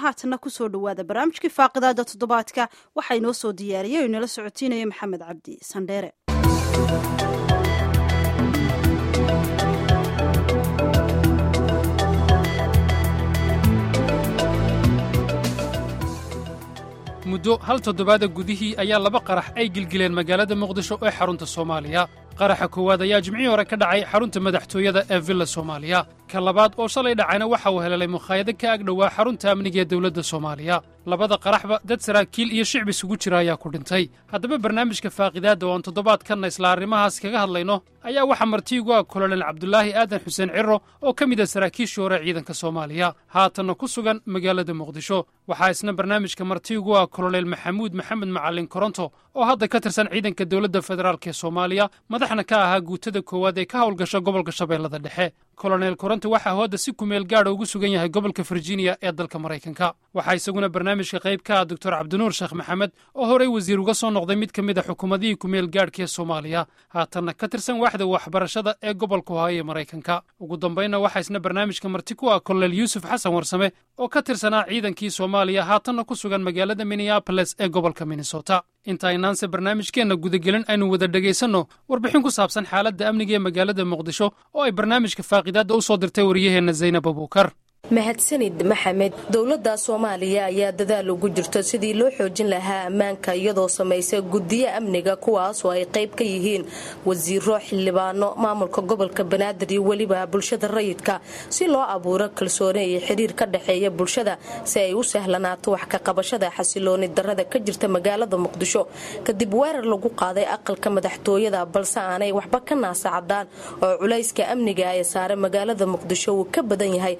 haatanna kusoo dhowaada barnaamijkii faaqidaada toddobaadka waxaa inoo soo diyaariyey oo inala socotiinaya maxamed cabdi sandheere muddo hal toddobaada gudihii ayaa laba qarax ay gilgileen magaalada muqdisho ee xarunta soomaaliya qaraxa koowaad ayaa jimcihii hore ka dhacay xarunta madaxtooyada ee villa soomaaliya ka labaad oo shalay dhacayna waxa uu helelay mukhaayado ka ag dhowaa xarunta amniga ee dowladda soomaaliya labada qaraxba dad saraakiil iyo shicbi isugu jira ayaa ku dhintay haddaba barnaamijka faaqidaadda oo aan toddobaadkanna isla arrimahaas kaga hadlayno ayaa waxaa martiigu ah kolonel cabdulaahi aadan xuseen ciro oo ka mid ah saraakiishii hore ciidanka soomaaliya haatanna ku sugan magaalada muqdisho waxaa isna barnaamijka martiigu ah kolonel maxamuud maxamed macalin koronto oo hadda ka tirsan ciidanka dowladda federaalk ee soomaaliya madaxna ka ahaa guutada koowaad ee ka howlgasha gobolka shabeellada dhexe kolonel koronto waxaa hooda si kumeel gaadha ugu sugan yahay gobolka virginia ee dalka maraykanka waxaa isaguna barnaamijka qayb ka ah doctor cabdinuur sheekh maxamed oo horey wasiir uga soo noqday mid ka mid a xukuumadihii kumeel gaadhka ee soomaaliya haatanna ka tirsan waaxda waxbarashada ee gobolka ohaayo ee maraykanka ugu dambaynna waxaa isna barnaamijka marti ku ah kolonel yuusuf xasan warsame oo ka tirsanaa ciidankii soomaaliya haatanna ku sugan magaalada minneaboles ee gobolka minnesota inta aynaanse barnaamijkeenna gudagelin aynu wada dhegaysanno warbixin ku saabsan xaaladda amniga ee magaalada muqdisho oo ay barnaamijka faaqidaadda u soo dirtay waryaheenna zaynab abuukar mahadsanid maxamed dowladda soomaaliya ayaa dadaal ugu jirto sidii loo xoojin lahaa ammaanka iyadoo samaysa guddiyo amniga kuwaas oo ay qayb ka yihiin wasiiro xildhibaano maamulka gobolka banaadir iyo weliba bulshada rayidka si loo abuuro kalsooni iyo xidhiir ka dhexeeya bulshada si ay u sahlanaato wax ka qabashada xasilooni darada ka jirta magaalada muqdisho kadib weerar lagu qaaday aqalka madaxtooyada balse aanay waxba ka naasacadaan oo culayska amniga ee saare magaalada muqdisho uu ka badan yahay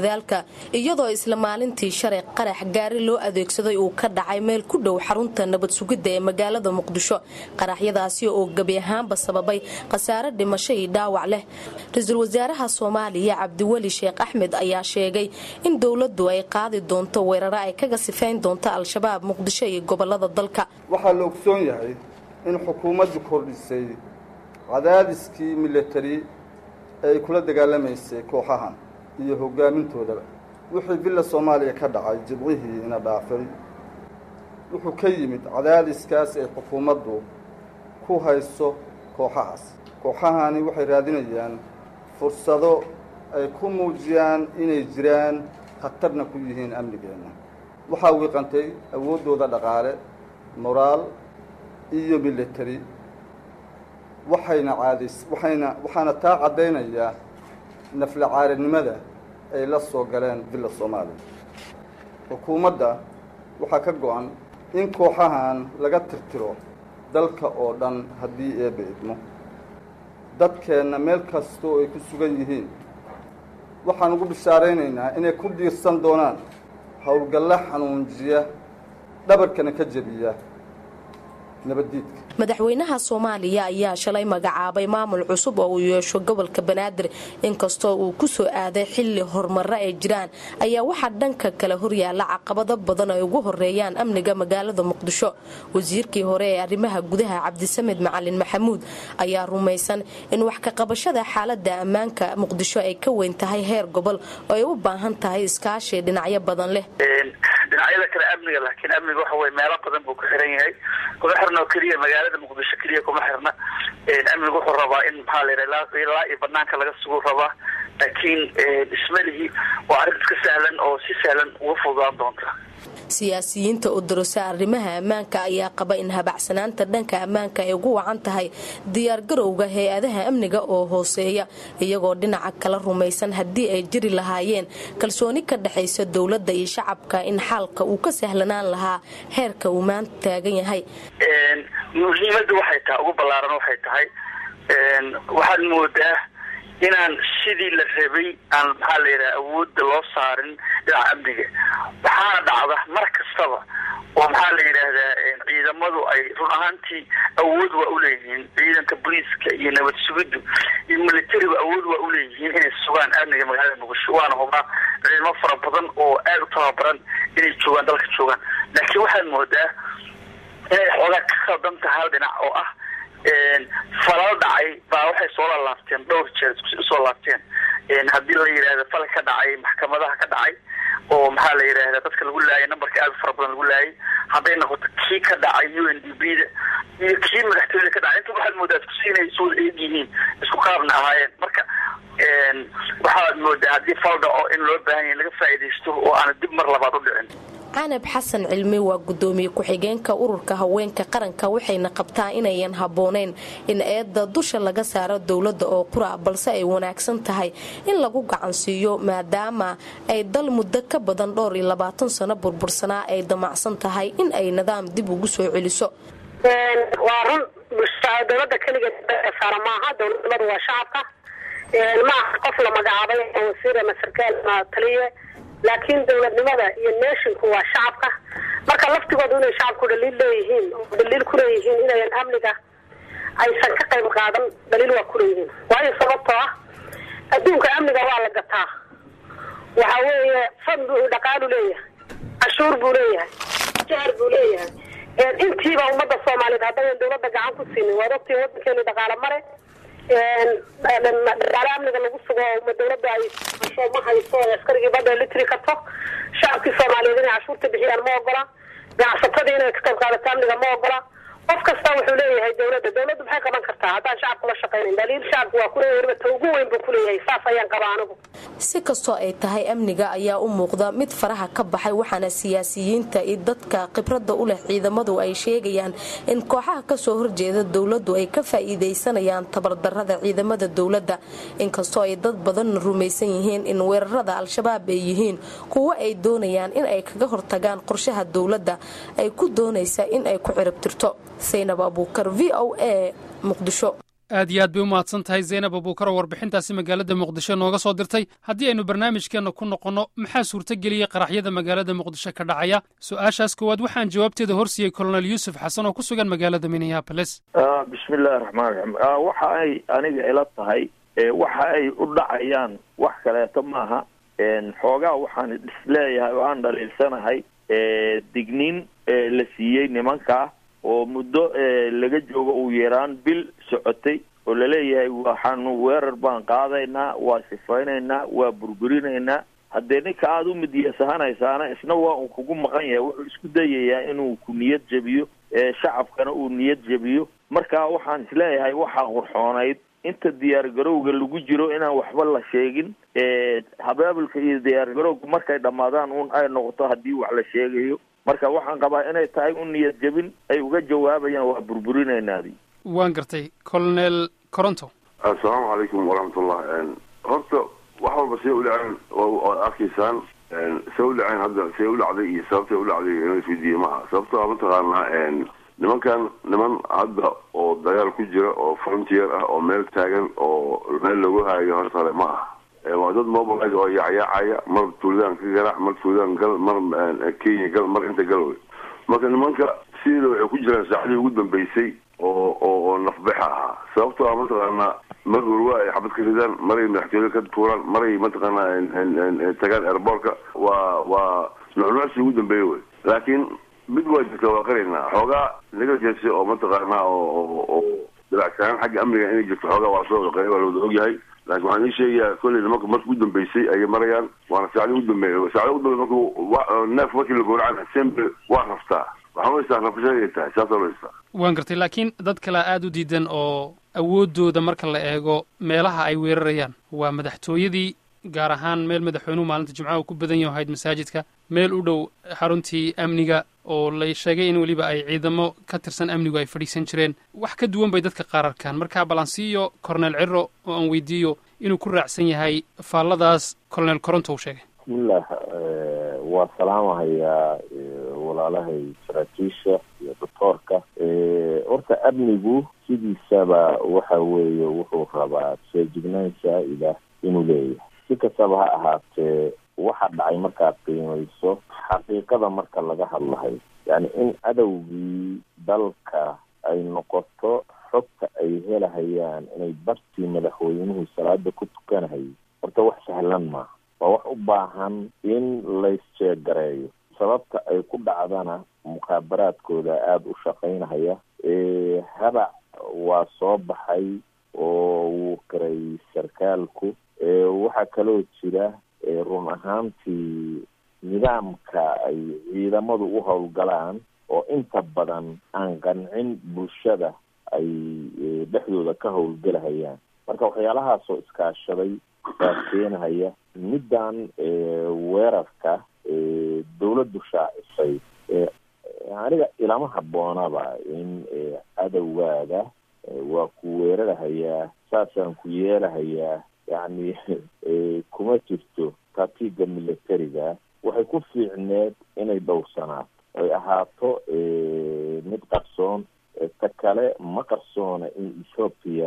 iyadoo isla maalintii shalay qarax gaari loo adeegsaday uu ka dhacay meel ku dhow xarunta nabad sugidda ee magaalada muqdisho qaraxyadaasi oo gebi ahaanba sababay khasaare dhimasho iyo dhaawac leh ra-iisul wasaaraha soomaaliya cabdiweli sheekh axmed ayaa sheegay in dowladdu ay qaadi doonto weeraro ay kaga sifayn doonto al-shabaab muqdisho iyo gobolada dalka waxaa la ogsoon yahay in xukuumaddu kordhisay cadaadiskii milatari ee ay kula dagaalamaysay kooxahan iyo hoggaamintoodaba wixii villa soomaaliya ka dhacay jibcihii ina dhaafay wuxuu ka yimid cadaadiskaas ay xukuumaddu ku hayso kooxahaas kooxahani waxay raadinayaan fursado ay ku muujiyaan inay jiraan khatarna ku yihiin amnigeenna waxaa wiiqantay awooddooda dhaqaale moraal iyo military waxayna caadays waxayna waxaana taa caddaynayaa nafla caarinimada ay la soo galeen villa soomaaliya xukuumadda waxaa ka go-an in kooxahan laga tirtiro dalka oo dhan haddii eebba idmo dadkeenna meel kastoo ay ku sugan yihiin waxaan ugu bishaaraynaynaa inay ku diirsan doonaan howlgalle xanuunjiya dhabarkana ka jebiya nabaddiidka madaxweynaha soomaaliya ayaa shalay magacaabay maamul cusub oo uu yeesho gobolka banaadir inkastoo uu ku soo aaday xilli horumaro ay jiraan ayaa waxaa dhanka kale horyaala caqabado badan ay ugu horeeyaan amniga magaalada muqdisho wasiirkii hore ee arrimaha gudaha cabdisamed macalin maxamuud ayaa rumaysan in wax ka qabashada xaalada ammaanka muqdisho ay ka weyn tahay heer gobol oo ay u baahan tahay iskaashi dhinacyo badan leh dhinacyada kale amniga laakiin amniga waxa weye meelo badan buu ku xiran yahay kuma xirna oo keliya magaalada muqdisho keliya kuma xirna amniga wuxuu rabaa in maxaa la ilaa iyo banaanka laga sugu rabaa laakiin ismalihii waa arrin iska sahlan oo si sahlan uga fududaan doonta siyaasiyiinta u darosa arrimaha ammaanka ayaa qaba in habacsanaanta dhanka ammaanka ay ugu wacan tahay diyaargarowga hay-adaha amniga oo hooseeya iyagoo dhinaca kala rumaysan haddii ay jiri lahaayeen kalsooni ka dhexaysa dowladda iyo shacabka in xaalka uu ka sahlanaan lahaa heerka uu maanta taagan yahay muhiimada waxay tahay ugu ballaaran waxay tahay waxaad moodaa inaan sidii la rabay aan maxaa la yidhaha awoodda loo saarin dhinaca amniga waxaana dhacda mar kastaba oo maxaa la yidhaahdaa ciidamadu ay run ahaantii awood waa uleeyihiin ciidanka booliiska iyo nabad sugiddu iyo militarigu awood waa uleeyihiin inay sugaan amniga magaalada muqdisho waana hubaa ciidamo fara badan oo aad u tababaran inay joogaan dalka joogaan laakiin waxaad moodaa inay xoogaa ka khaldan tahay hal dhinac oo ah falal dhacay baa waxay soo laalaabteen dhowr jeer usoo laabteen haddii la yidhahda fal ka dhacay maxkamadaha ka dhacay oo maxaa la yidhahda dadka lagu laayay numberka aada u fara badan lagu laayay hadday noqoto kii ka dhacay u n d b da iyo kii madaxtooyada ka dhacay inta waxaad moodaa isku inay isu wada eeg yihiin isku qaabna ahaayeen marka waxaad moodaa haddii fal dhaco in loo baahan yahay laga faa'iidaysto oo aana dib mar labaad u dhicin canab xasan cilmi waa gudoomiye ku-xigeenka ururka haweenka qaranka waxayna qabtaa inayan habbooneyn in eedda dusha laga saaro dowladda oo qura balse ay wanaagsan tahay in lagu gacansiiyo maadaama ay dal muddo ka badan dhowr iyo labaatan sano burbursanaa ay damacsan tahay in ay nidaam dib ugu soo celiso waa run dowlada keligeed saara maaha dowladnimadu waa shacabka maaha qof la magacaabay wasiir ama sarkaal ama taliye laakiin dowladnimada iyo nashinku waa shacabka marka laftigoodu inay shacabku dhaliil leeyihiin oo dhaliil kuleeyihiin inayan amniga aysan ka qayb qaadan dhaliil waa kuleeyihiin waayo sababtoo ah adduunka amniga waa la gataa waxa weeye fad buu dhaqaalu leeyahay cashuur buu leeyahay jahar buu leeyahay intiiba ummadda soomaaliyeed haddayan dowladda gacan ku siinin waad ogtiin wadankeenu dhaqaalo mare dhaqaale amniga lagu sugo ma dowladda ay ma hayso askarigii badda litri karto shacabkii soomaaliyeed inay cashuurta bixiyaan ma ogola ganacsatadii inay ka qayb qaadato amniga ma ogola qof kasta wuxuu leeyahay dowladda dowladdu maxay qaban kartaa haddaan shacabku la shaqaynayn daliil shacabku waa kuleeyahay weliba ta ugu weyn buu kuleeyahay saas ayaan qabaa anigu si kastoo ay tahay amniga ayaa u muuqda mid faraha ka baxay waxaana siyaasiyiinta iyo dadka khibradda u leh ciidamadu ay sheegayaan in kooxaha kasoo horjeeda dowladdu ay ka faa'iidaysanayaan tabardarrada ciidamada dowladda inkastoo ay dad badan rumaysan yihiin in weerarada al-shabaab ay yihiin kuwo ay doonayaan in ay kaga hortagaan qorshaha dowladda ay ku doonaysa in ay ku ciribtirto saynab abuukar v o a muqdisho aad iyo aad bay u mahadsan tahay zaynab abuukar oo warbixintaasi magaalada muqdisho nooga soo dirtay haddii aynu barnaamijkeenna ku noqonno maxaa suurtageliyey qaraxyada magaalada muqdisho ka dhacaya su-aashaas koowaad waxaan jawaabteeda horsiiyey kolonel yuusuf xasan oo ku sugan magaalada minneabolis bismillahi raxmaan raxiim waxa ay aniga ila tahay waxa ay u dhacayaan wax kaleeto maaha xoogaa waxaan isleeyahay oo aan dhaliilsanahay digniin la siiyey nimankaa oo muddo laga joogo uu yaraan bil socotay oo laleeyahay waxaanu weerar baan qaadaynaa waa sifaynaynaa waa burburinaynaa haddee ninka aada u midyasahanaysaana isna waa uu kugu maqan yahay wuxuu isku dayayaa inuu ku niyad jebiyo shacabkana uu niyad jebiyo marka waxaan isleeyahay waxaa qurxoonayd inta diyaar garowga lagu jiro inaan waxba la sheegin habaabulka iyo diyaar garowga markay dhammaadaan un ay noqoto haddii wax la sheegayo marka waxaan qabaa inay tahay u niyad jebin ay uga jawaabayaan waa burburinaynaadi waan gartay colonel coronto assalaamu calaykum waraxmatullah horta wax walba say u dhaceen waad arkaysaan say u dhaceen hadda say u dhacday iyo sababtay u dhacday inla isweydiiye maaha sababto a mataqaanaa nimankan niman hadda oo dagaal ku jira oo frontier ah oo meel taagan oo meel lagu haayo horta hore ma ah waa dad mobilise oo yacyaacaya mar tuuladaan ka garaac mar tuuladaan gal mar kenya gal mar inta galoway marka nimanka sideeda waxay ku jiraan saacadii ugu dambeysay oo oo oo nafbexa ahaa sababtoo ah mataqaanaa mar hurwa ay xabad ka ridaan maray madaxtooyada ka tuuraan maray mataqaanaa tagaan airboortka waa waa nucnuucsi ugu dambeeya wey laakiin mid waa jirta waa qaraynaa xoogaa naga jeesay oo mataqaanaa oo oo dilacsanaan xagga amniga inay jirto xoogaa waa soo qeey waa lawada ogyahay laakiin waxaan ii sheegayaa kolley nimanka marka ugu dambeysay ayay marayaan waana saacdi ugu dambeeya saacdi ugu dambeya marka neef markii la gowracan sembe waa raftaa waxaan uhaystaa rafashan inay tahay saasoo la haystaa waan gartay laakiin dad kale aada u diidan oo awooddooda marka la eego meelaha ay weerarayaan waa madaxtooyadii gaar ahaan meel madaxweynuhu maalinta jimcaha uu ku badan yaho ahayd masaajidka meel u dhow xaruntii amniga oo la sheegay in weliba ay ciidamo ka tirsan amnigu ay fadhiisan jireen wax ka duwan bay dadka qaar arkaan marka balansiiyo cornel ciro oo aan weydiiyo inuu ku raacsan yahay faalladaas colonel coronto uu sheegay bismillah waa salaamahayaa walaalahay saraakiisha iyo doctoorka horta amnigu sidiisaba waxa weeye wuxuu rabaa feejignaan saa-ida inuu leeyahay si kastaba ha ahaatee waxa dhacay markaad qiimayso xaqiiqada marka laga hadlahay yani in cadowgii dalka ay noqoto xogta ay helahayaan inay bartii madaxweynuhu salaada ku tukanahayay horta wax sahlan maaha waa wax u baahan in laysjeegareeyo sababta ay ku dhacdana mukhaabaraadkooda aada u shaqaynahaya habac waa soo baxay oo wuu qiray sarkaalku waxaa kaloo jira run ahaantii nidaamka ay ciidamadu u howlgalaan oo inta badan aan qancin bulshada ay dhexdooda ka howlgelahayaan marka waxyaalahaasoo iskaashaday baa keenahaya middan weerarka dawladdu shaacisay aniga ilama habboonaba in cadowgaada waa ku weerarahayaa saasaan ku yeelahayaa yacni kuma jirto tatiga militariga waxay ku fiicneed inay dhowrsanaato ay ahaato mid qarsoon ta kale ma qarsoona in ethoopia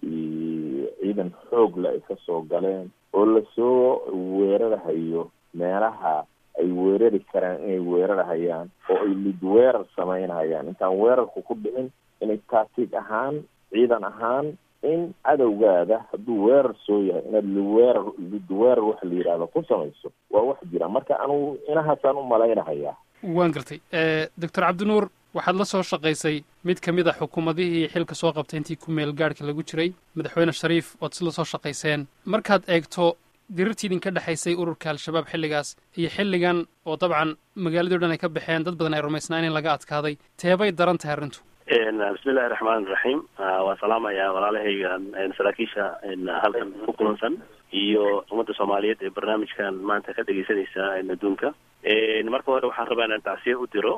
ciidan xoogla ay kasoo galeen oo lasoo weerarahayo meelaha ay weerari karaan inay weerarahayaan oo ay lid weerar samaynahayaan intaan weerarku ku dhicin inay taatiig ahaan ciidan ahaan in cadowgaada hadduu weerar soo yahay inaad liweerar lid weerar waxa la yidhahdo ku samayso waa wax jira marka anugu inahaasaan u malaynahayaa waan gartay doctor cabdinuur waxaad la soo shaqaysay mid ka mid a xukuumadihii xilka soo qabtay intii ku meel gaadhka lagu jiray madaxweyne shariif ood isla soo shaqayseen markaad eegto dirirtii idinka dhexaysay ururka al-shabaab xilligaas iyo xilligan oo dabcan magaaladii o dhan ay ka baxeen dad badan ay rumaysnaan in laga adkaaday teebay daran tahay arrintu bismillahi raxmaan iraxiim waan salaamayaa walaalahayga saraakiisha halkan ku kulansan iyo ummadda soomaaliyeed ee barnaamijkan maanta ka dhegeysanaysa adduunka marka hore waxaan rabaa inaan tacsiye u diro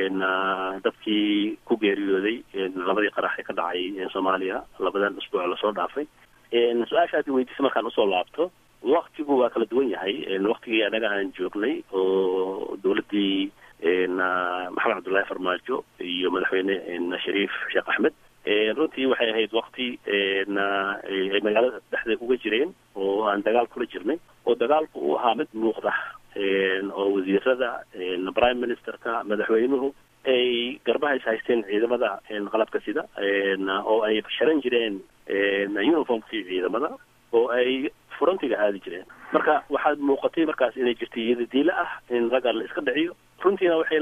dadkii ku geeriyooday labadii qarax ee ka dhacay soomaaliya labadan usbuuc lasoo dhaafay su-aasha aad weydiisa markaan usoo laabto waktigu waa kala duwan yahay waktigii anaga aan joognay oo dawladdii maxamed cabdullaahi farmaajo iyo madaxweyne shariif sheekh axmed runtii waxay ahayd wakti ay magaalada dhexdeed uga jireen oo aan dagaal kula jirnay oo dagaalku uu ahaa mid muuqda oo wasiirada prime ministerka madaxweynuhu ay garbaha is haysteen ciidamada qalabka sida oo ay sharan jireen uniformkii ciidamada oo ay furantiga aadi jireen marka waxaad muuqatay markaas inay jirtay iyadadiila ah in ragga la iska dhiciyo runtiina waxay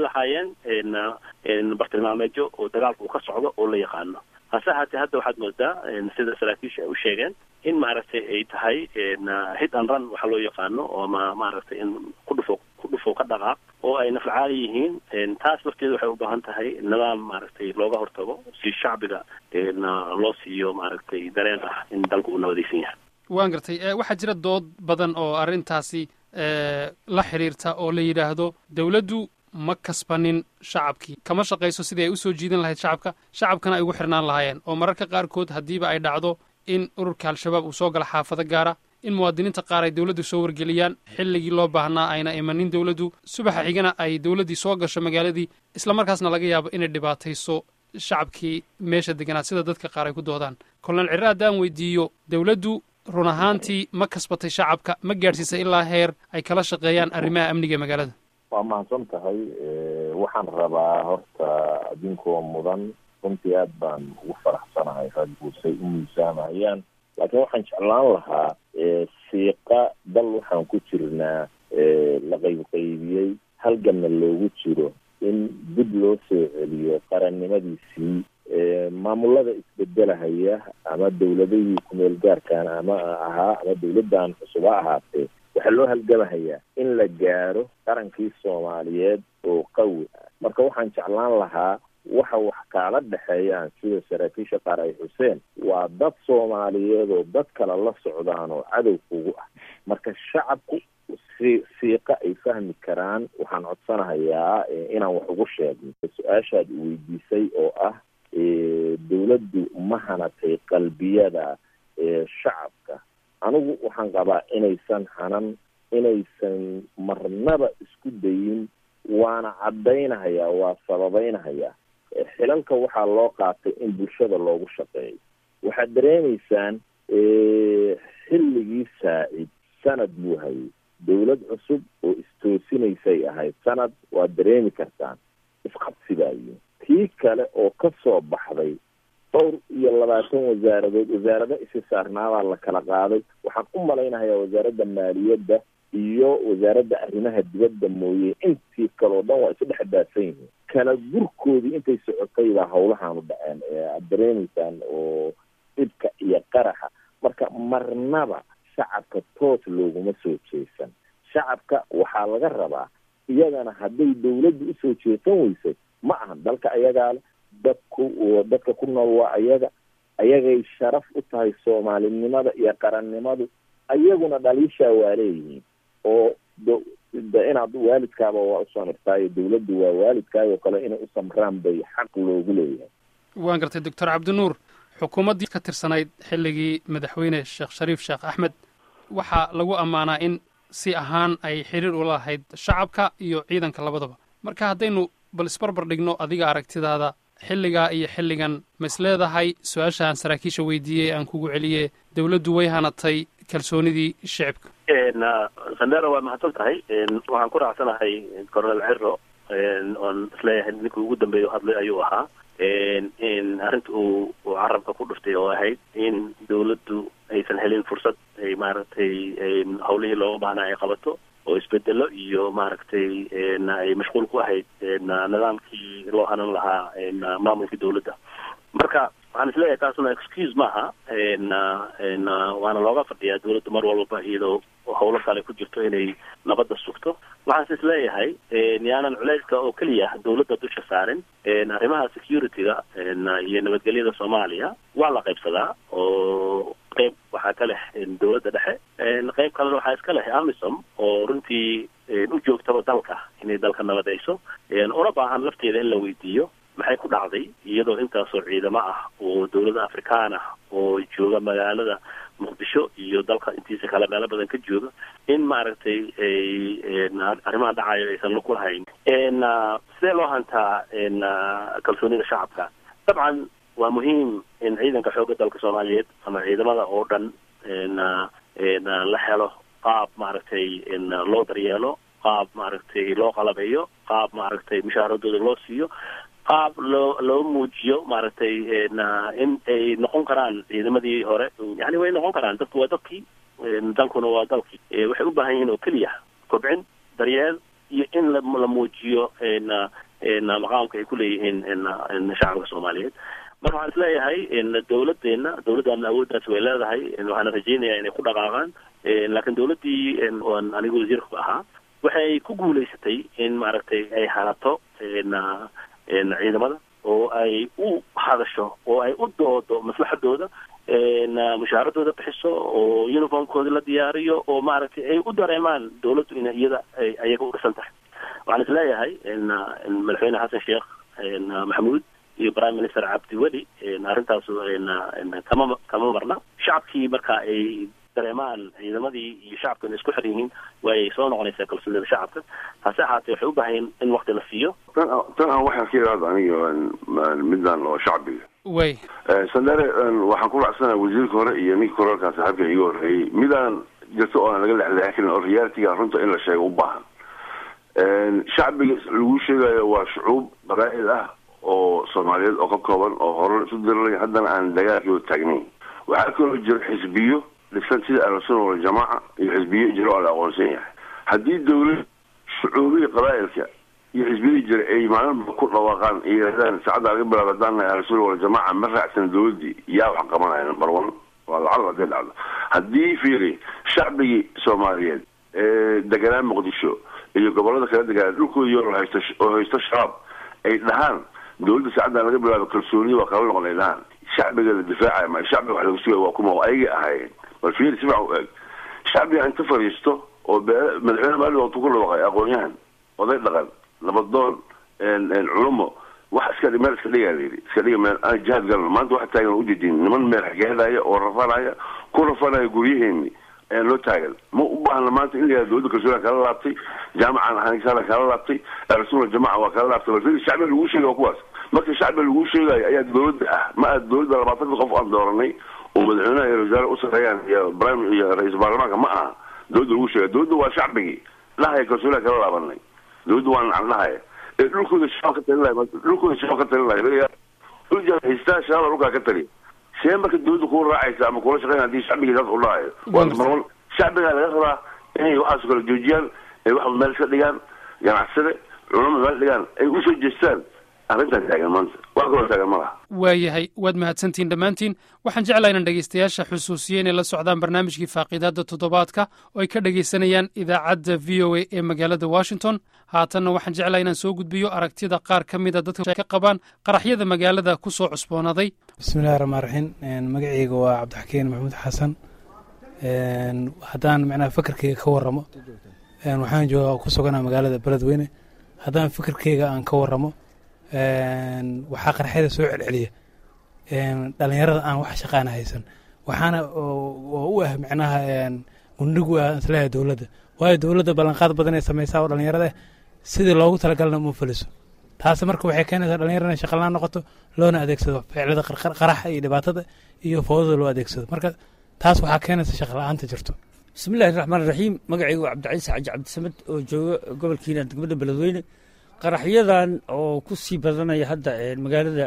lahaayeen bartilmaameedyo oo dagaalka uu ka socdo oo la yaqaano hase haatee hadda waxaad moodaa sida saraakiisha ay u sheegeen in maaragtay ay tahay hit and run waxa loo yaqaano oo ma maaragtay in ku dhufo ku dhufo ka dhaqaaq oo ay nafcaali yihiin taas lafteeda waxay u baahan tahay nidaam maaragtay looga hortago si shacbiga loo siiyo maaragtay dareen ah in dalku uu nabadaysan yahay waan gartay waxaa jira dood badan oo arrintaasi la xidhiirta oo la yidhaahdo dawladdu ma kasbanin shacabkii kama shaqayso sidii ay usoo jiidan lahayd shacabka shacabkana ay ugu xirnaan lahaayeen oo mararka qaarkood haddiiba ay dhacdo in ururka al-shabaab uu soo gala xaafado gaara in muwaadiniinta qaar ay dawladdu soo wargeliyaan xilligii loo baahnaa ayna imanin dawladdu subaxa xigana ay dawladdii soo gasho magaaladii islamarkaasna laga yaabo inay dhibaatayso shacabkii meesha deganaa sida dadka qaar ay ku doodaan kolonel cirre haddaan weydiiyo dawladdu run ahaantii ma kasbatay shacabka ma gaadhsiisay ilaa heer ay kala shaqeeyaan arrimaha amniga ee magaalada waa mahadsan tahay waxaan rabaa horta adinkoo mudan runtii aad baan ugu faraxsanahay ragguusay u miisaamahayaan laakiin waxaan jeclaan lahaa siiqa dal waxaan ku jirnaa la qaybqaybiyey halganna loogu jiro in dib loo soo celiyo qarannimadiisii maamulada isbedelahaya ama dawladahii kumeel gaarkaan ama ahaa ama dawladdan cusub ha ahaatee waxaa loo halgamahayaa in la gaaro qarankii soomaaliyeed oo qawi ah marka waxaan jeclaan lahaa waxa wax kaala dhexeeyaan sida saraakiisha qaar ay xuseen waa dad soomaaliyeed oo dad kale la socdaan oo cadow kugu ah marka shacabku si siiqa ay fahmi karaan waxaan codsanahayaa inaan wax ugu sheegno su-aashaad weydiisay oo ah dawladdu ma hanatay qalbiyada shacabka anigu waxaan qabaa inaysan hanan inaysan marnaba isku dayin waana caddaynahayaa waa sababaynahayaa xilalka waxaa loo qaatay in bulshada loogu shaqeeyo waxaad dareemaysaan xilligii saacid sanad buu hayay dawlad cusub oo istoosinaysay ahayd sanad waad dareemi kartaan isqabsigaayo tii kale oo ka soo baxday dhowr iyo labaatan wasaaradood wasaarado isi saarnaabaa la kala qaaday waxaan u malaynahayaa wasaaradda maaliyadda iyo wasaaradda arrimaha dibadda mooye intii kaleo dhan waa isu dhex daadsan yihiin kala gurkoodii intay socotay baa hawlahaanu dhaceen aada dareemaysaan oo dhibka iyo qaraxa marka marnaba shacabka toos looguma soo jeesan shacabka waxaa laga rabaa iyagana hadday dawladdu usoo jeesan weysay ma aha dalka ayagaa le dadku dadka ku nool waa ayaga ayagay sharaf u tahay soomaalinimada iyo qarannimadu ayaguna dhaliishaa waa leeyihiin oo d inaad waalidkaaba waa usamirtaayo dawladdu waa waalidkaayoo kale inay u samraan bay xaq loogu leeyahay waan gartay doctor cabdinuur xukuumaddii ka tirsanayd xilligii madaxweyne sheekh shariif sheekh axmed waxaa lagu ammaanaa in si ahaan ay xiriir ula lahayd shacabka iyo ciidanka labadaba marka haddaynu bal isbarbar dhigno adiga aragtidaada xilligaa iyo xilligan ma is leedahay su-aasha aan saraakiisha weydiiyey aan kugu celiye dawladdu way hanatay kalsoonidii shicibka sandera waa mahadsan tahay waxaan ku raacsanahay coronel ciro oon isleeyahay ninkii ugu dambeeya hadlay ayuu ahaa in arrinta uu uu carabka ku dhuftay oo ahayd in dawladdu aysan helin fursad ay maaragtay hawlihii looga baahnaa ay qabato oo isbedelo iyo maaragtay ay mashquul ku ahayd nidaamkii loo hanan lahaa maamulkii dawladda marka waxaan isleeyahay taasuna excuse maaha waana looga fadhiyaa dawladdu mar walbaba iyadoo hawlo kale ku jirto inay nabadda sugto waxaanse isleeyahay yaanan culayska oo keliya dawladda dusha saarin arrimaha security-ga iyo nabadgelyada soomaaliya waa la qaybsadaa oo qayb waxaa ka leh dawladda dhexe qayb kalena waxaa iska leh amisom oo runtii u joogtaba dalka inay dalka nabadayso una baahan lafteeda in la weydiiyo maxay ku dhacday iyadoo intaasoo ciidamo ah oo dawladda afrikaan ah oo jooga magaalada muqdisho iyo dalka intiisa kale meelo badan ka jooga in maaragtay arrimaha dhacayo aysan lug ku lahayn sidee loo hantaa kalsoonida shacabka dabcan waa muhiim in ciidanka xoogga dalka soomaaliyeed ama ciidamada oo dhan la helo qaab maaragtay loo daryeelo qaab maaragtay loo qalabeeyo qaab maaragtay mushaaharadooda loo siiyo qaab loo loo muujiyo maaragtay in ay noqon karaan ciidamadii hore yani way noqon karaan dadku waa dadkii dalkuna waa dalkii waxay u baahan yihiin oo keliya kobcin daryeel iyo in la muujiyo maqaamka ay ku leeyihiin shacabka soomaaliyeed marka waxaan isleeyahay dawladeena dawladdaana awooddaas way leedahay waxaana rajeynaya inay ku dhaqaaqaan laakiin dawladdii oon anigu wasiirka ahaa waxay ku guulaysatay in maaragtay ay hanato ciidamada oo ay u hadasho oo ay u doodo maslaxadooda mushaaradooda bixiso oo uniformkooda la diyaariyo oo maaragtay ay u dareemaan dawladdu in iyada ay ayaga u dhisan tahay waxaan isleeyahay madaxweyne xasan sheekh maxamuud iyo prime minister cabdiweli arrintaas kama kama marna shacabkii marka ay dareemaan ciidamadii iyo shacabka inay isku xir yihiin waay soo noqonaysaa kalsoonida shacabka hase ahaatee waxay u baahan in wakti la siiyo tan tan aan waxaan ka yidhaahdo aniga middan oo shacbiga way sandere waxaan ku raacsanaha wasiirka hore iyo ninka koraalkaa saaxiibka iga horreeyey midaan jirto oo aan laga lexleexin karin oo realitiga runta in la sheego u baahan shacbiga lagu sheegayo waa shucuub qabaa'il ah oo soomaaliyeed oo ka kooban oo hore isu dirilay haddana aan dagaalkooda taagnayn waxaa kaloo jira xisbiyo dhisan sida ahlusunna waljamaaca iyo xisbiyo jiro oo la aqoonsan yahay haddii dawlad shucuubiya qabaa'ilka iyo xisbiyadii jira ay maalinba ku dhawaaqaan iyo yidhahdaan saacadda laga bilaabo haddaan nahay ahlusunna waljamaaca ma raacsan dawladdii yaa wax qabanaya number one waa lacag hadday dhacdo haddii fiiri shacbigii soomaaliyeed ee deganaa muqdisho iyo gobolada kala deganaa dhulkooda yor haysto oo haysto shabaab ay dhahaan dawladda saacaddan laga bilaabo kalsooniya waa kala noqon ay dhahaan shacbiga la difaacaya ma shacbiga wax lagu sugaya waa kuma ayagay ahaayeen bal fiiri si fiican u eeg shacbiga inta fadhiisto oo bee madaxweyne maalin waqtu ku dhawaaqay aqoon-yahan oday dhaqan nabadoon culumo wax iska meel iska dhigaa layidhi iska dhiga meel aan jihaad galno maanta waxa taagan ujeedin niman meel xageedaya oo rafanaya ku rafanaya guryaheeni ayaan loo taagan ma u baahna maanta in la yihahdo dawladda kalsooniya kala laabtay jaamacan ahaansaala kala laabtay ahlusunna jamaca waa kala laabtay bal fiiri shacbiga lagu sheegay waa kuwaas marka shacbiga lagu sheegayo ayaa dawladda ah ma aad dawladda labaatanka qof aan dooranay oo madaxweynaha iyo wasaare u sareeyaan iyo prime iyo ra-iisul baarlamaanka ma aha dawladda lagu sheegay dawladda waa shacbigii dhahaya kalsooniya kala laabanay dawladda waa nacan dhahaya ee dhulkooda shabaab ka talin lahay dhulkooda shabaab ka talin lahay dhulja haystaa shabaab dhulkaa ka taliya see marka dawladda kuu raacaysa ama kula shaqeyn hadii shacbigii saas u dhahayo waa marwan shacbigaa laga rabaa inay waxaas kala joojiyaan ay wax meel iska dhigaan ganacsade culama meel dhigaan ay usoo jeestaan arrintaa taagan maanta wax kaloo taagan ma laha waayahay waad mahadsantihiin dhammaantiin waxaan jeclaa inaan dhegaystayaasha xusuusiye inay la socdaan barnaamijkii faaqiidaadda toddobaadka oo ay ka dhegaysanayaan idaacadda v o a ee magaalada washington haatanna waxaan jeclaa inaan soo gudbiyo aragtida qaar ka mida dadka ka qabaan qaraxyada magaalada ku soo cusboonaaday bismillahi raxmaan raxiim magaceyga waa cabdixakiin maxamuud xasan haddaan macnaha fakarkeyga ka waramo waxaan jooga ku suganaa magaalada beledweyne haddaan fikirkeyga aan ka waramo waxaa qarxyada soo celceliya dhalinyarada aan wax shaqaana haysan waxaana oo u ah micnaha gundhigu ah isleeyahay dowladda waayo dowladda ballanqaad badan ay samaysaa oo dhalinyarada sidii loogu talagalna uma fuliso taasi marka waxay keenaysaa dhalinyarada inay shaqalaan noqoto loona adeegsado ficilada qaraxa iyo dhibaatada iyo foodada loo adeegsado marka taas waxaa keenaysa shaqala-aanta jirto bismillahi raxmaan raxiim magacaygu waa cabdicaiis xaaji cabdisamed oo jooga gobolkiina degmada beledweyne qaraxyadan oo ku sii badanaya hadda magaalada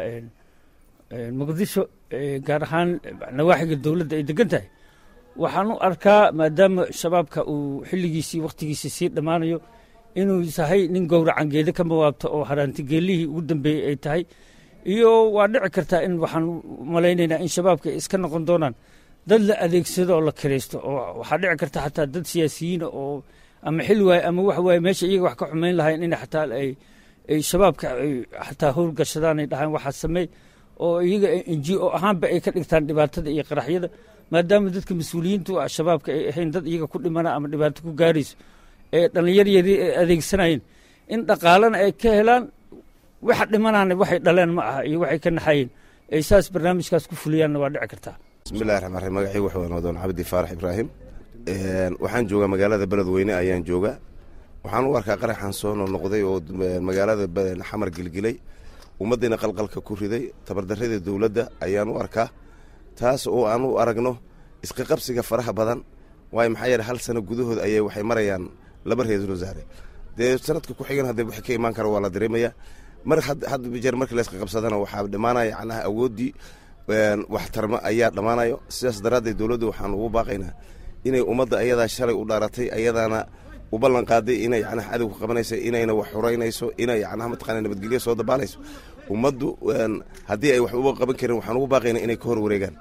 muqdisho gaar ahaan nawaaxiga dowladda ay degan tahay waxaan u arkaa maadaama shabaabka uu xilligiisii wakhtigiisii sii dhammaanayo inuu yahay nin gowracan geeda ka mawaabto oo haraanti geelihii ugu dambeeyey ay tahay iyo waa dhici kartaa in waxaan malaynaynaa in shabaabka ay iska noqon doonaan dad la adeegsado oo la kiraysto oo waxaa dhici karta xataa dad siyaasiyiina oo ama xil waaye ama wax waaye meesha iyaga wax ka xumayn lahayn in xataa ay ay shabaabka ay xataa howlgashadaan ay dhahaan waxaa sameey oo iyaga n g o ahaanba ay ka dhigtaan dhibaatada iyo qaraxyada maadaama dadka mas-uuliyiintu ah shabaabka ay ahayn dad iyaga ku dhimana ama dhibaato ku gaarayso ee dhallinyar yari ay adeegsanayeen in dhaqaalana ay ka helaan waxa dhimanaana waxay dhaleen ma aha iyo waxay ka naxayeen ay saas barnaamijkaas ku fuliyaanna waa dhici kartaa bismillahi raxmaan raxiim magacaygu wuxuu noqdoon cabdi faarax ibraahim waxaan joogaa magaalada beledweyne ayaan joogaa waxaan u arkaa qaraxan soo noqnoqday oo magaalada xamar gelgelay ummaddiina qalqalka ku riday tabardarrada dowladda ayaan u arkaa taas oo aan u aragno isqaqabsiga faraha badan waayo maxaa yeele hal sano gudahood ayay waxay marayaan laba ra-iisul wasaare dee sanadka ku xigan haddee wixii ka imaan kara waa la dareemayaa mar had jeer markii la isqaqabsadana waxaa dhammaanaya macnaha awooddii waxtarma ayaa dhammaanayo sidaas daraaddeed dowladda waxaan ugu baaqaynaa inay ummadda ayadaa shalay u dhaaratay ayadaana u ballan qaaday inay yacnaha cadowga qabanayso inayna wax xuraynayso inay yacnaha mataqana nabadgelyo soo dabaalayso ummaddu haddii ay wax uba qaban karin waxaan ugu baaqaynaa inay ka hor wareegaan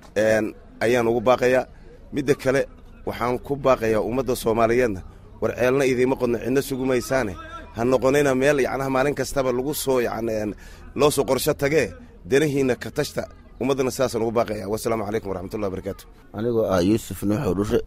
ayaan ugu baaqayaa midda kale waxaan ku baaqayaa ummadda soomaaliyeedna war ceelna idiima qodno cidna sugumaysaane ha noqonina meel yacnaha maalin kastaba lagu soo yan loo soo qorsho tagee danahiina ka tashta ummaddana sidaasaan ugu baaqaya wasalaamu calaykum waraxmatullahi barakaatu anigoo ah yuusuf nuuxo dhushe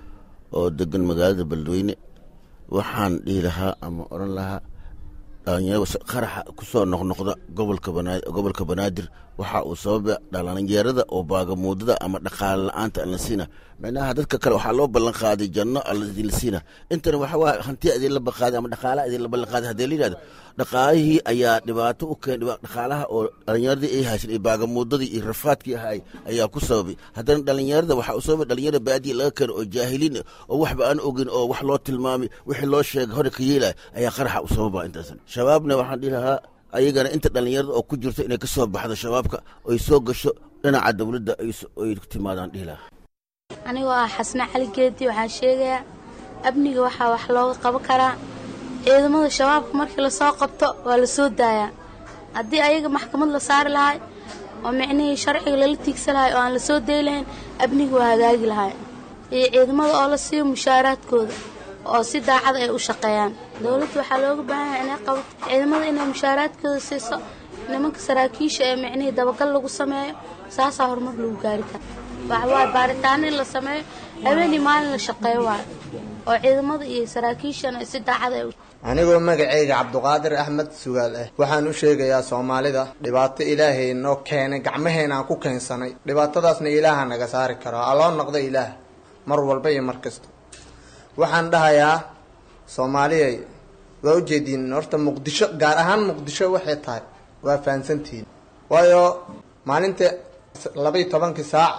oo degan magaalada beledweyne waxaan dhihi lahaa ama odhan lahaa dhalinyaro qaraxa ku soo noqnoqda gobolka gobolka banaadir waxa uu sababa dhalinyarada oo baagamuudada ama dhaqaale la-aanta aan la siina micnaha dadka kale waxaa loo ballan qaaday janno la siina intana waxa waa hantiya idin la baqaaday ama dhaqaalaha idin la ballan qaaday haddii la yidhahdo dhaqaalihii ayaa dhibaato u keen dhaqaalaha oo dhalinyaradii ay haysan iyo baagamuudadii iyo rafaadkii ahay ayaa ku sababay haddana dhalinyarada waxaa u sababay dhalinyarada baadiya laga keeno oo jaahiliin oo waxba aan ogin oo wax loo tilmaamay wixii loo sheegay hore ka yeelaya ayaa qaraxa u sababa intaasan shabaabna waxaan dhihi lahaa ayagana inta dhalinyarada oo ku jirto inay ka soo baxdo shabaabka oy soo gasho dhinaca dowladda ay ku timaadaan dhihi lahaa anigoo ah xasne cali geedi waxaan sheegayaa amniga waxaa wax looga qaban karaa ciidamada shabaabka markii lasoo qabto waa la soo daayaa haddii ayaga maxkamad la saari lahay oo micnihii sharciga lala tiigsa lahay oo aan la soo dayi lahayn amniga waa hagaagi lahay iyo ciidamada oo la siiyo mushaaraadkooda oo si daacad ay u shaqeeyaan dowladda waxaa looga baahan yahay inay qabato ciidamada inay mushaaraadkooda siiso nimanka saraakiisha ee micnihii dabagal lagu sameeyo saasaa horumar lagu gaari kara waxawaaye baaritaano in la sameeyo habeenii maalin la shaqeeyo waayo oo ciidamada iyo saraakiishana si daacad ay anigoo magacayga cabduqaadir axmed sugaal ah waxaan u sheegayaa soomaalida dhibaato ilaahay noo keenay gacmaheena aan ku keensanay dhibaatadaasna ilaaha naga saari karo aloo noqda ilaah mar walba iyo mar kasta waxaan dhahayaa soomaaliyay waa ujeediin horta muqdisho gaar ahaan muqdisho waxay tahay waa fahansantihiin waayo maalinta labaiyo tobankii saac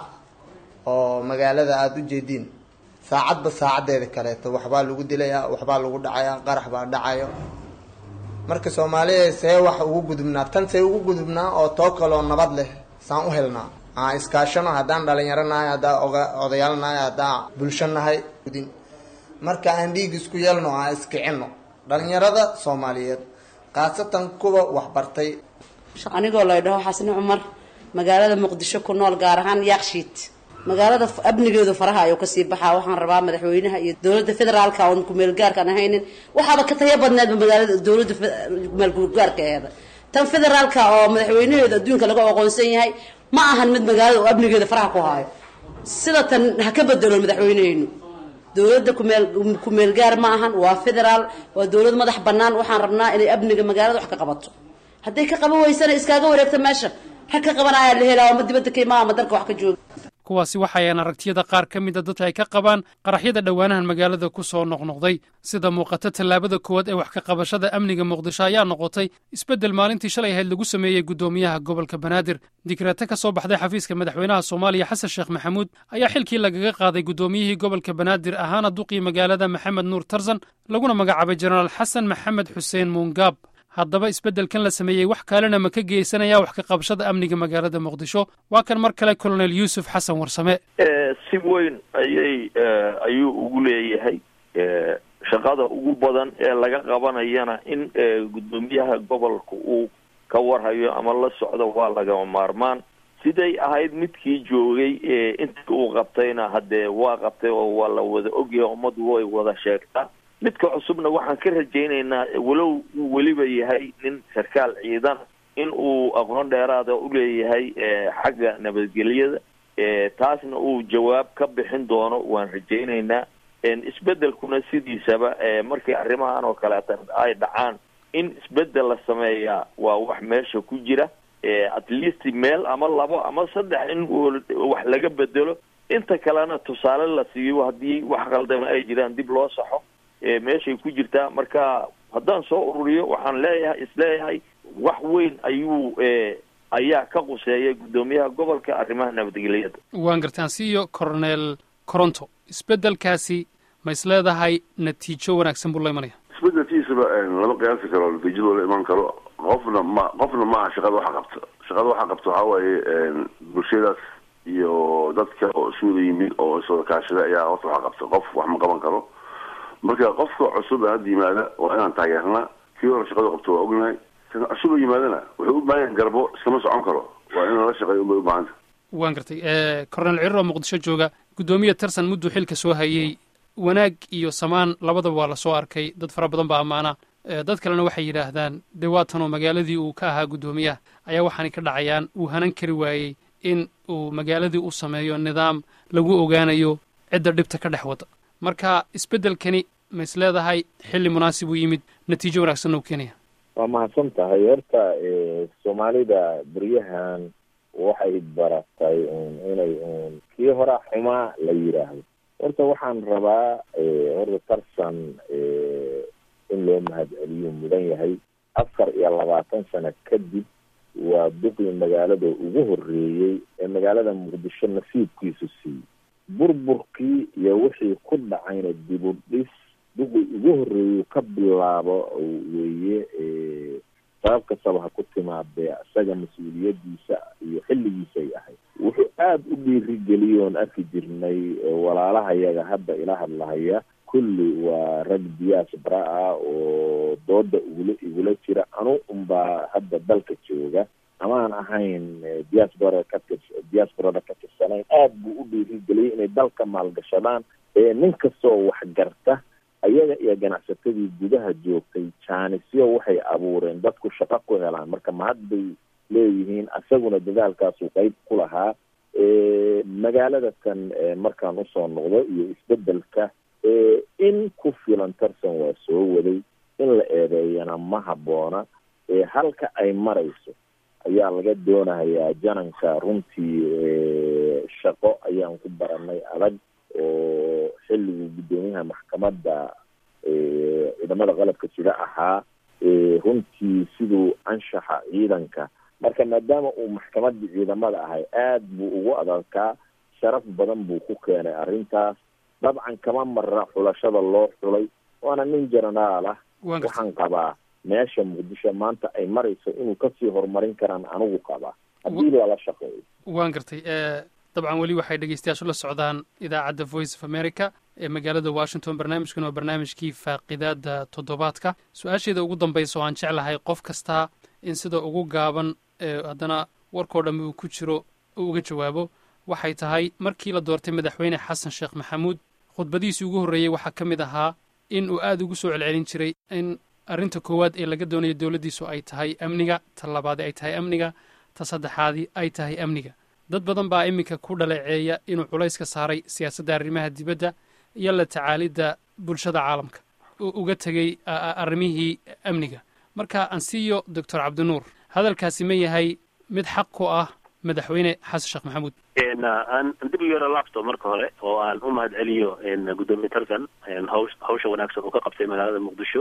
oo magaalada aada u jeediin saacadba saacaddeeda kaleeto waxbaa lagu dilayaa waxbaa lagu dhacayaa qarax baa dhacayo marka soomaaliya see wax ugu gudubnaa tan see ugu gudubnaa oo too kaloo nabad leh saan u helnaa aan iskaashano haddaan dhalinyaro nahay haddaan odayaal nahay haddaan bulsho nahay marka aan dhiig isku yeelno aan iskicino dhalinyarada soomaaliyeed khaasatan kuwa waxbartay anigoo lay dhaho xasni cumar magaalada muqdisho ku nool gaar ahaan yaakshiid magaalada amnigeedu faraha ayuu kasii baxaa waxaan rabaa madaxweynaha iyo dowladda federaalka oon kumeelgaarkaan ahaynin waxaaba ka taya badneedba magaalada dowladda kumeelgaarka eeda tan federaalka oo madaxweynaheedu adduunka laga aqoonsan yahay ma ahan mid magaalada oo amnigeeda faraha ku haayo sida tan ha ka bedelo madaxweyneheynu dowladda kumeel kumeelgaar ma ahan waa federaal waa dowlad madax banaan waxaan rabnaa inay amniga magaalada wax ka qabato hadday ka qaban weysana iskaaga wareegta meesha rag ka qabanayaa la helaa ama dibadda ka imaa ama dalka wax ka jooga kuwaasi waxayaan aragtiyada qaar ka mida dadka ay ka qabaan qaraxyada dhowaanahan magaalada ku soo noqnoqday sida muuqata tallaabada koowaad ee wax ka qabashada amniga muqdisho ayaa noqotay isbeddel maalintii shalay ahayd lagu sameeyey guddoomiyaha gobolka banaadir dikraate ka soo baxday xafiiska madaxweynaha soomaaliya xasan sheekh maxamuud ayaa xilkii lagaga qaaday guddoomiyihii gobolka banaadir ahaana duqii magaalada maxamed nuur tarzan laguna magacaabay jenaraal xasan maxamed xuseen muungaab haddaba isbeddelkan la sameeyey wax kalena ma ka geysanaya wax ka qabashada amniga magaalada muqdisho waa kan mar kale colonel yuusuf xasan warsame si weyn ayay ayuu ugu leeyahay shaqada ugu badan ee laga qabanayana in guddoomiyaha gobolka uu ka warhayo ama la socdo waa lagama maarmaan siday ahayd midkii joogay intii uu qabtayna haddee waa qabtay oo waa la wada ogyahay ummaddu way wada sheegtaa midka cusubna waxaan ka rajaynaynaa walow uu weliba yahay nin sarkaal ciidan in uu aqoon dheeraada u leeyahay xagga nabadgelyada taasna uu jawaab ka bixin doono waan rajaynaynaa isbeddelkuna sidiisaba markii arrimahan oo kaleeta ay dhacaan in isbeddel la sameeyaa waa wax meesha ku jira at least meel ama labo ama saddex in wax laga bedelo inta kalena tusaale la siiyo haddii wax qaldama ay jiraan dib loo saxo meeshay ku jirtaa marka haddaan soo ururiyo waxaan leeyahay isleeyahay wax weyn ayuu ayaa ka quseeya guddoomiyaha gobolka arrimaha nabadgelyada waan gartaan siiyo coronel coronto isbeddelkaasi ma is leedahay natiijo wanaagsan buu la imanaya isbedelkiisaba lama qiyaasi karo natiijada la iman karo qofna ma qofna maaha shaqada waxa qabta shaqada waxa qabta waxaa waaye bulshadaas iyo dadka oo isu wada yimid oo iswada kaashada ayaa horta waxa qabta qof wax ma qaban karo marka qofka cusub ee hadda yimaada waa inaan taageernaa kii hore shaqada qabto waa ognahay kan cusub oo yimaadana wuxuu u baahan yahay garbo iskama socon karo waa in lala shaqeeyo ubay u baahanta waan gartay coronel cirir oo muqdisho jooga guddoomiya tarsan mudduu xilka soo hayey wanaag iyo samaan labadaba waa la soo arkay dad fara badan baa ammaana dad kalena waxay yidhaahdaan dee waatanoo magaaladii uu ka ahaa guddoomiyaha ayaa waxaanay ka dhacayaan uu hanan kari waayey in uu magaaladii u sameeyo nidaam lagu ogaanayo cidda dhibta ka dhex wada marka isbeddelkani ma is leedahay xilli munaasib uu yimid natiijo wanaagsanna u keenaya waa mahadsan tahay horta soomaalida beryahan waxay baratay inay kii hore xumaa la yidhaahdo horta waxaan rabaa horta tarsan in loo mahadceliyo mudan yahay afar iyo labaatan sano kadib waa duqii magaalada ugu horeeyey ee magaalada muqdisho nasiibkiisu siiyey burburkii iyo wixii ku dhacayna dib u dhis duqii ugu horeeyey ka bilaabo weeye sabab kastaba ha ku timaadee isaga mas-uuliyadiisa iyo xilligiisay ahayd wuxuu aada u dhiirigeliyey oon arki jirnay walaalahayaga hadda ila hadlahaya kulli waa rag diaspora ah oo dooda igula igula jira anu unbaa hadda dalka jooga amaan ahayn diaspora ka tir diasporada ka tirsanayn aada buu u dhiirigeliyey inay dalka maalgashadaan nin kastoo waxgarta ayaga iyo ganacsatadii gudaha joogtay jaanisyo waxay abuureen dadku shaqo ku helaan marka mahad bay leeyihiin isaguna dadaalkaasuu qeyb ku lahaa magaalada tan markaan usoo noqdo iyo isbedelka in ku filan tarsan waa soo waday in la eedeeyana ma habboona halka ay marayso ayaa laga doonayaa jananka runtii shaqo ayaan ku baranay adag oo xilligii guddoomiyaha maxkamadda ciidamada qalabka jira ahaa runtii siduu anshaxa ciidanka marka maadaama uu maxkamaddii ciidamada ahay aada buu ugu adalkaa sharaf badan buu ku keenay arrintaas dabcan kama mara xulashada loo xulay waana nin jenaraal ah waxaan qabaa meesha muqdisho maanta ay marayso inuu kasii horumarin karaan anigu qabaa haddii lala shaqeeyo waan gartay dabcan weli waxay dhegeystayaashu la socdaan idaacadda voice of america ee magaalada washington barnaamijkan waa barnaamijkii faaqidaada toddobaadka su-aasheeda ugu dambaysa oo aan jeclahay qof kastaa in sida ugu gaaban ee haddana warkoo dhammi uu ku jiro uu uga jawaabo waxay tahay markii la doortay madaxweyne xasan sheekh maxamuud khudbadihiisii ugu horreeyey waxaa ka mid ahaa in uu aada ugu soo celcelin jiray in arrinta koowaad ee laga doonayo dowladdiisu ay tahay amniga ta labaadi ay tahay amniga ta saddexaadi ay tahay amniga dad badan baa iminka ku dhaleeceeya inuu culays ka saaray siyaasadda arrimaha dibadda iyo la tacaalidda bulshada caalamka uu uga tegey arrimihii amniga marka ansiyo doctor cabdinuur hadalkaasi ma yahay mid xaq ku ah madaxweyne xasan sheekh maxamuud aan dib u yaro laabto marka hore oo aan u mahad celiyo gudoomiye tarkan haw hawsha wanaagsan uu ka qabtay magaalada muqdisho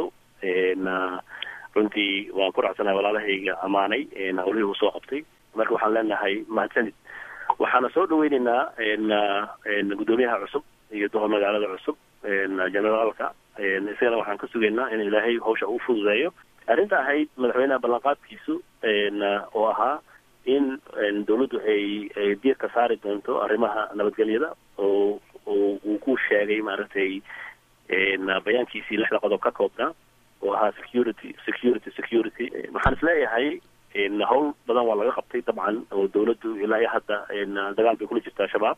runtii waan ku raacsanahay walaalahayga ammaanay hawlihii uu soo qabtay marka waxaan leenahay mahadsanid waxaana soo dhaweyneynaa gudoomiyaha cusub iyo doho magaalada cusub generaalka isagana waxaan ka sugaynaa in ilaahay hawsha uu fududeeyo arrinta ahayd madaxweynaha ballanqaadkiisu oo ahaa in dawladdu ay ay diirka saari doonto arrimaha nabadgelyada oo oo uu ku sheegay maaragtay bayaankiisii lixda qodob ka koobnaa oo ahaa security security security waxaan isleeyahay hawl badan waa laga qabtay dabcan oo dawladdu ilaa iyo hadda dagaal bay kula jirtaa shabaab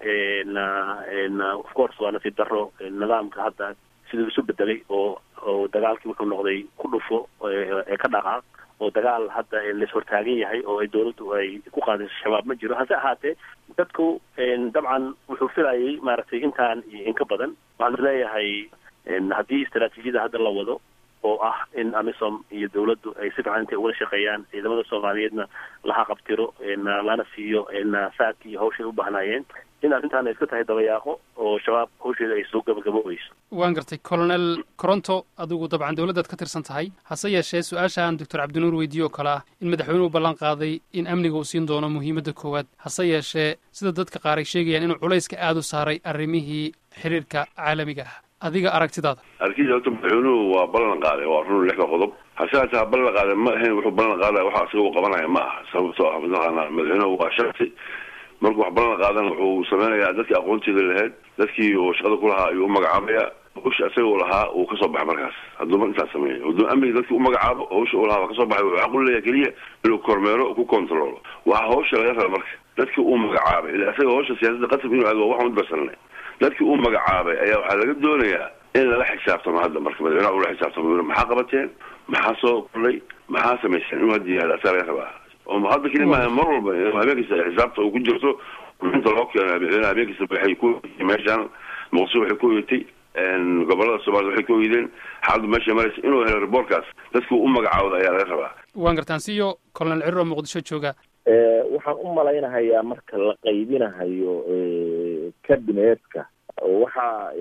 of course waa nasiib daro nidaamka hadda siduu isu bedelay oo oo dagaalkii wuxuu noqday ku dhufo ee ka dhaqaaq oo dagaal hadda lais hortaagan yahay oo ay dawladdu ay ku qaadayso shabaab ma jiro hase ahaatee dadku dabcan wuxuu filayay maaragtay intaan iyo in ka badan waxaan isleeyahay haddii istaraatiijiyada hadda la wado oo ah in amisom iyo dawladdu ay si fiican intay ugala shaqeeyaan ciidamada soomaaliyeedna laha qabtiro lana siiyo saadki iyo hawshay u baahnaayeen in arrintaan ay iska tahay dabayaaqo oo shabaab hawsheeda ay soo gabagaboweyso waan gartay colonel coronto adigu dabcan dowladdaad ka tirsan tahay hase yeeshee su-aashaan doctor cabdinuur weydiiye oo kale ah in madaxweynuhu ballan qaaday in amniga uu siin doono muhiimadda koowaad hase yeeshee sida dadka qaar ay sheegayaan inuu culayska aada u saaray arrimihii xiriirka caalamiga ah adiga aragtidaada arkiisa horta madaxweynuhu waa ballan qaaday waa run lixda qodob hase hataa ballan qaaday ma ahayn wuxuu ballan qaadaya waxa isaga u qabanaya ma aha sababtoo ah mataqaanaa madaxweynuhu waa shaksi markuu wax ballan qaadana wuxuu sameynayaa dadkii aqoonteeda lahayd dadkii uu shaqada ku lahaa ayuu u magacaabaya hawsha isaga u lahaa uu kasoo baxay markaas hadduuma intaas sameeya hadduu amniga dadkii u magacaabo hawsha uu lahaa waa kasoo baxay wuxuu xaq u leeyahay keliya inuu kormeero ku controlo waxa hawsha laga raba marka dadkii uu magacaabay ila isaga hawsha siyaasadda qasab inuu aado waxaan udbarsanay dadkii uu magacaabay ayaa waxaa laga doonayaa in lala xisaabtamo hadda marka madaxweynaha ula xisaabtamo maxaa qabateen maxaa soo kordhay maxaa samayseen inuu hadda yaalo asaa laga rabaa oo hadda keli maaha mar walba habeenkasta xisaabta uu ku jirto inta loo keeno madaxweynaha habeenkasta waxay ku meeshaan muqdisho waxay ku oyatay gobolada soomaalida waxay ku oyideen xaaladdu meesha maraysa inuu helo reportkaas dadkii u magacaawda ayaa laga rabaa waan gartaan siyo colonel cirir oo muqdisho jooga waxaan u malaynahayaa marka la qaybinahayo kabineetka waxaa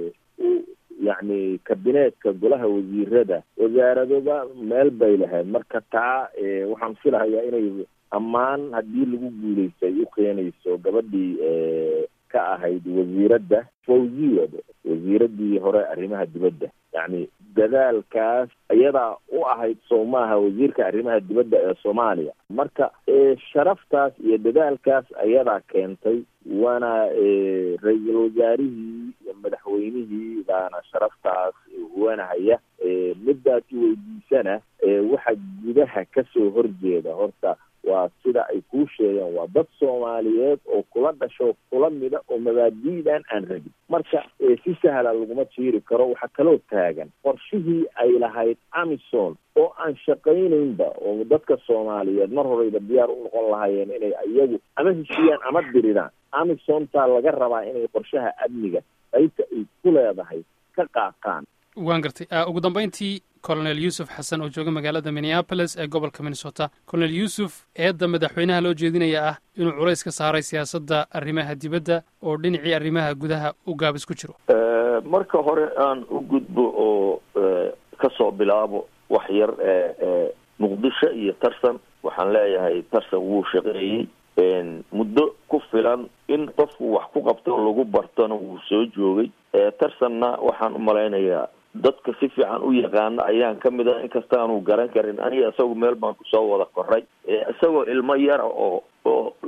yacni kabineetka golaha wasiirada wasaaradoba meel bay lahayd marka taa waxaan filahayaa inay ammaan haddii lagu guulaysto ay u keenayso gabadhii ka ahayd wasiiradda fawziya wasiiradii hore arrimaha dibadda yacni dadaalkaas iyadaa u ahayd soomaaha wasiirka arrimaha dibadda ee soomaaliya marka sharaftaas iyo dadaalkaas ayadaa keentay waana ra-iisul wasaarihii iyo madaxweynihii baana sharaftaas wanahaya midaas weydiisana waxa gudaha kasoo horjeeda horta waa sida ay kuu sheegeen waa dad soomaaliyeed oo kula dhasho kula mida oo mabaadi'dan aan rabin marka si sahla laguma jiiri karo waxaa kaloo taagan qorshihii ay lahayd amison oo aan shaqaynaynba oo dadka soomaaliyeed mar horeyba diyaar u noqon lahaayeen inay iyagu ama heshiiyaan ama diridaan amisontaa laga rabaa inay qorshaha amniga qaybta ay ku leedahay ka qaaqaan waan gartay ugu dambayntii colonel yuusuf xasan oo jooga magaalada minneapolis ee gobolka minnesota colonel yuusuf eedda madaxweynaha loo jeedinaya ah inuu culays ka saaray siyaasadda arrimaha dibadda oo dhinacii arrimaha gudaha u gaabis ku jiro marka hore aan u gudbo oo kasoo bilaabo wax yar muqdisho iyo tarsan waxaan leeyahay tarsan wuu shaqeeyey muddo ku filan in qofku wax ku qabto lagu bartona wuu soo joogay tarsanna waxaan u malaynayaa dadka si fiican u yaqaana ayaan ka mid ah inkastaanu garan karin aniga isagu meel baan kusoo wada koray isagoo ilmo yara oo oo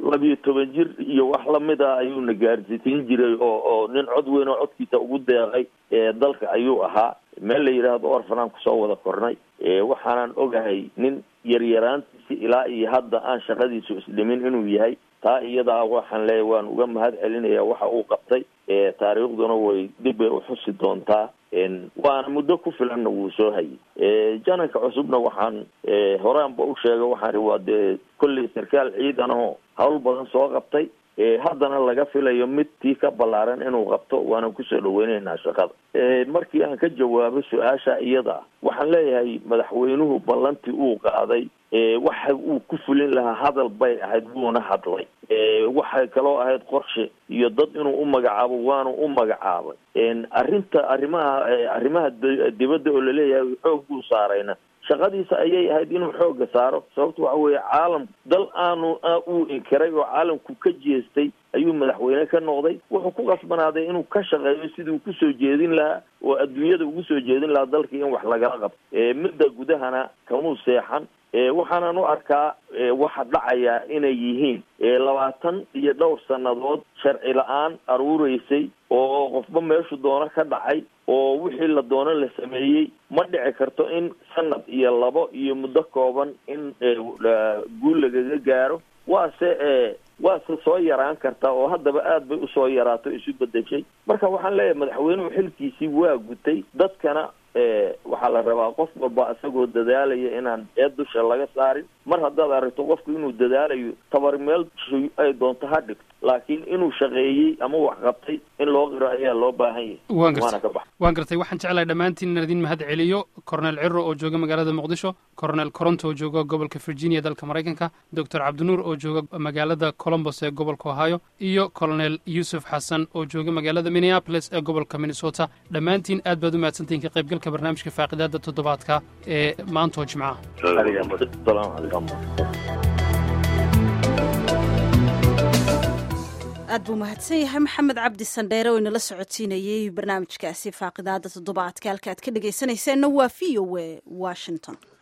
labiyo toban jir iyo wax lamid a ayuuna gaarsiisiin jiray oo oo nin cod weyn oo codkiisa ugu deeqay dalka ayuu ahaa meel la yidhaahdo orfanaan kusoo wada kornay waxaanan ogahay nin yaryaraantiisi ilaa iyo hadda aan shaqadiisu isdhimin inuu yahay taa iyadaa waxaan leeyahay waan uga mahad celinaya waxa uu qabtay taariikhduna way dib bay uxusi doontaa waana muddo ku filanna wuu soo hayay jananka cusubna waxaan horaanba u sheegay waxaan ri waa dee kolley sarkaal ciidan aho hawl badan soo qabtay haddana laga filayo mid tii ka ballaaran inuu qabto waanan kusoo dhaweyneynaa shaqada markii aan ka jawaabo su-aasha iyada waxaan leeyahay madaxweynuhu ballantii uu qaaday waxa uu ku fulin lahaa hadal bay ahayd wuuna hadlay waxay kaloo ahayd qorshe iyo dad inuu u magacaabo waanu u magacaabay arrinta arrimaha arrimaha dibadda oo laleeyahay xoog buu saarayna shaqadiisa ayay ahayd inuu xooga saaro sababta waxa weeye caalam dal aanu uu inkiray oo caalamku ka jeestay ayuu madaxweyne ka noqday wuxuu ku qasbanaaday inuu ka shaqeeyo sidii uu kusoo jeedin lahaa oo adduunyada ugu soo jeedin lahaa dalkii in wax lagala qabto midda gudahana kamuu seexan waxaanan u arkaa waxa dhacaya inay yihiin labaatan iyo dhowr sannadood sharci la-aan aruureysay oo qofba meeshu doono ka dhacay oo wixii la doono la sameeyey ma dhici karto in sanad iyo labo iyo muddo kooban in guul lagaga gaaro waase waase soo yaraan kartaa oo haddaba aad bay usoo yaraato isu bedeshay marka waxaan leeyahay madaxweynuhu xilkiisii waa gutay dadkana waxaa la rabaa qof walba isagoo dadaalaya inaan eed dusha laga saarin mar haddaad aragto qofku inuu dadaalayo tabar meel ay doonto ha dhigto laakiin inuu shaqeeyey ama wax qabtay in loo qiro ayaa loo baahan yahay waan waana gartay ka bax waan gartay waxaan jeclahay dhammaantiin inaan idin mahad celiyo cornel ciro oo jooga magaalada muqdisho cornel coronto oo jooga gobolka virginia dalka maraykanka doctor cabdinuur oo jooga magaalada colombos ee gobolka ohio iyo colonel yuusuf xasan oo jooga magaalada minneapolis ee gobolka minnesota dhammaantiin aad baad u mahadsantihiin ka qaybgalka barnaamijka faaqidaada toddobaadka ee maanta oo jimcaha salaamu calaykum aad buu mahadsan yahay maxamed cabdi sandheere oo inala socodsiinayey barnaamijkaasi faaqidaada toddobaadka halka aad ka dhegaysanayseena waa v o a washington